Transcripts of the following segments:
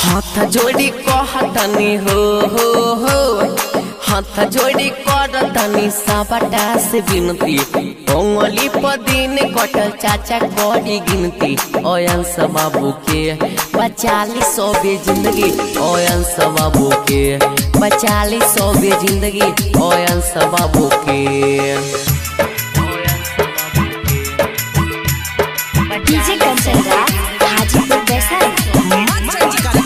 हाथ जोड़ी कहतनी हो हो हो हाथ जोड़ी करतनी सबटा से विनती उंगली पर दिन कटल चाचा करी गिनती ओयंस बाबू के बचाली सोबे जिंदगी ओयंस बाबू के बचाली सोबे जिंदगी ओयंस बाबू के डीजे कंचन राज हाजीपुर वैशाली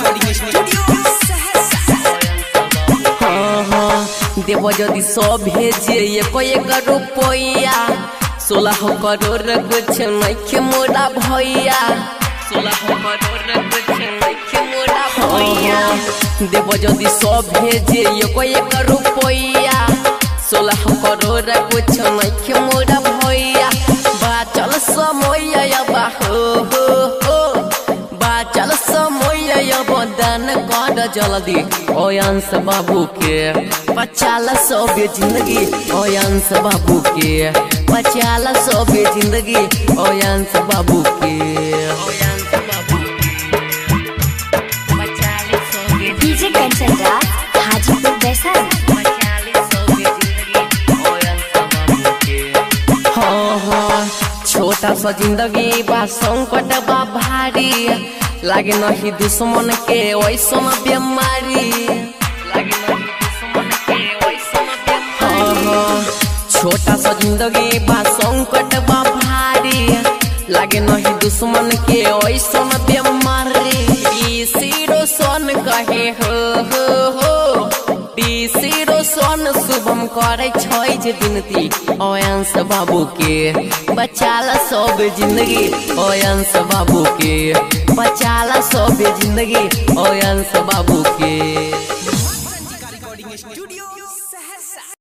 हाँ हाँ देव यदि सौ भेजे एक एक रुपया सोलह करोड़ कुछ नइखे मोरा भैया सोलह करोड़ कुछ नइखे मोरा भैया देव यदि सौ भेजे एक एक रुपया सोलह करोड़ कुछ नइखे मोरा भैया बाचल समय बा हो हो हो बाचल समय दान कर जल्दी ओयांश बाबू के पचाल सोबे जिंदगी ओयांश बाबू के पचाल सोबे जिंदगी ओयांश बाबू के ओयांश बाबू के पचाल सोबे डीजे कंचन राज हाजीपुर वैशाली पचाल सोबे जिंदगी ओयांश बाबू के हाँ हाँ छोटा सा जिंदगी बा संकट बा भारी लागे नहीं दुश्मन के वैसन बीमारी लागे नहीं दुश्मन के वैसन बीमारी हाँ हाँ छोटा सा जिंदगी बा संकट बा भारी लागे नहीं दुश्मन के वैसन बीमारी ई सिरो सन कहे हो हो हो तीसरो सोन शुभम करे छै जे बिनती ओयांश बाबू के बचाला सब जिंदगी ओयांश बाबू के बचाला सब जिंदगी ओयांश बाबू के रिकॉर्डिंग स्टूडियो